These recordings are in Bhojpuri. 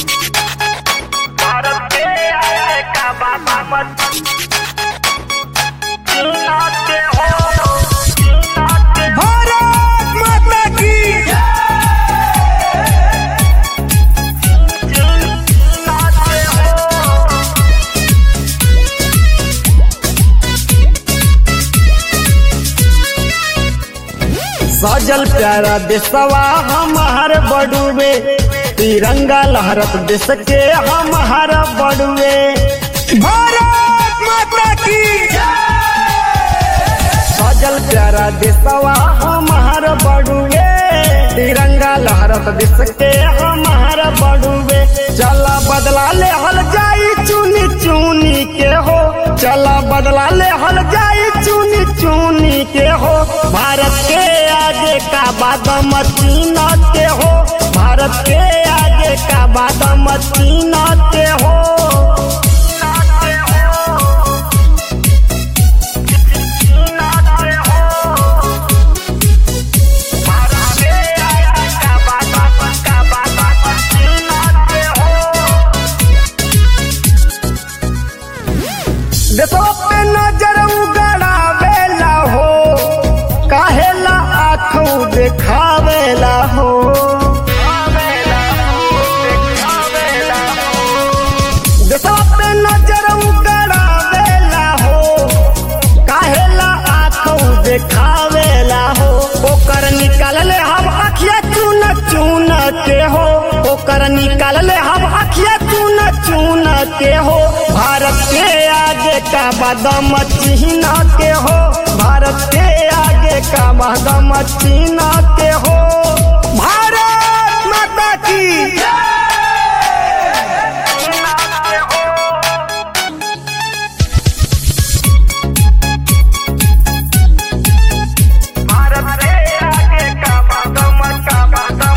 भारत के आया का बाबा मत चीना के हो चीना के भारत माता की चीना के हो सजल प्यारा देशवा हमार बड़ुए तिरंगा लहरत देश के हमार बड़ुए भारत माता की सजल प्यारा देशवा हमार बड़ुए तिरंगा लहरत देश के हमार बड़ुए चला बदला ले हल जाई चुनी चुनी के हो चला बदला ले हल जाई चुनी चुनी के हो भारत के आगे का बादम चीना के हो भारत के आगे का बादम चीना के हो देखो पे नजर उगड़ावेला हो काहेला आँखों देखावेला हो देखो पे नजर उगड़ावेला हो काहेला आँखों देखावेला हो ओकर निकाल ले हम अखिया चून चून के हो ओकर निकाल ले हम अखिया चून चून के हो भारत के आगे का बादम चिन्ह के हो भारत के आगे का बादम चिन्ह के हो भारत माता की भारत के आगे का बादम का बादम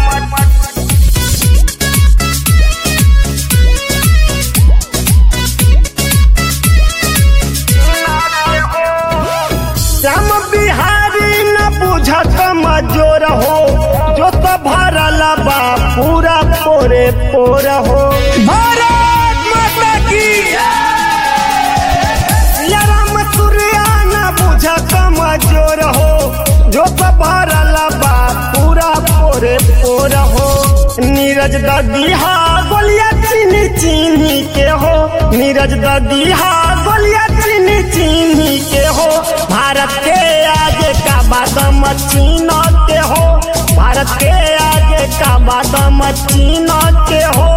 श्याम बिहारी न बुझत मजोर हो जो तो भरल बा पूरा पोरे पोर हो भारत माता की सिया राम सूर्या न बुझत मजोर हो जो तो भरल बा पूरा पोरे पोर हो नीरज ददीहा गोलिया चीनी चीनी के हो नीरज ददीहा गोलिया चीनी चीनी के हो भारत के आगे का बादम चीना के हो भारत के आगे का बादम चीना के हो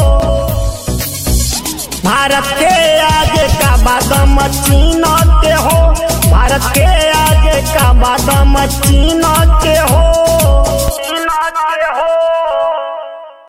भारत के आगे का बादम चीना के हो भारत के आगे का बादम चीना